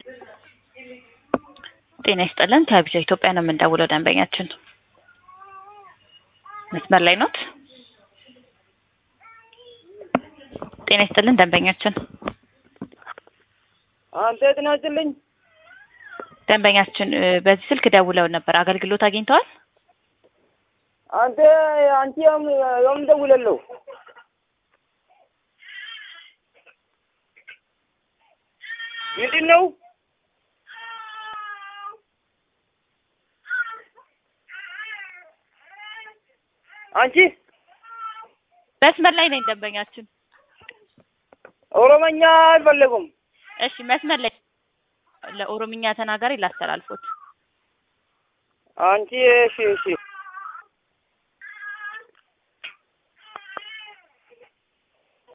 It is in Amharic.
ጤና ይስጥልን ከቢጃ ኢትዮጵያ ነው የምንደውለው ደንበኛችን መስመር ላይ ኖት? ጤና ይስጥልን ደንበኛችን አንተ ጤና ይስጥልኝ። ደንበኛችን እ በዚህ ስልክ ደውለው ነበር አገልግሎት አግኝተዋል? አንተ አንቺ የም የም ደውለለው ምንድን ነው? አንቺ መስመር ላይ ነኝ ደንበኛችን። ኦሮመኛ አልፈለጉም። እሺ መስመር ላይ ለኦሮምኛ ተናጋሪ ላስተላልፎት። አንቺ እሺ እሺ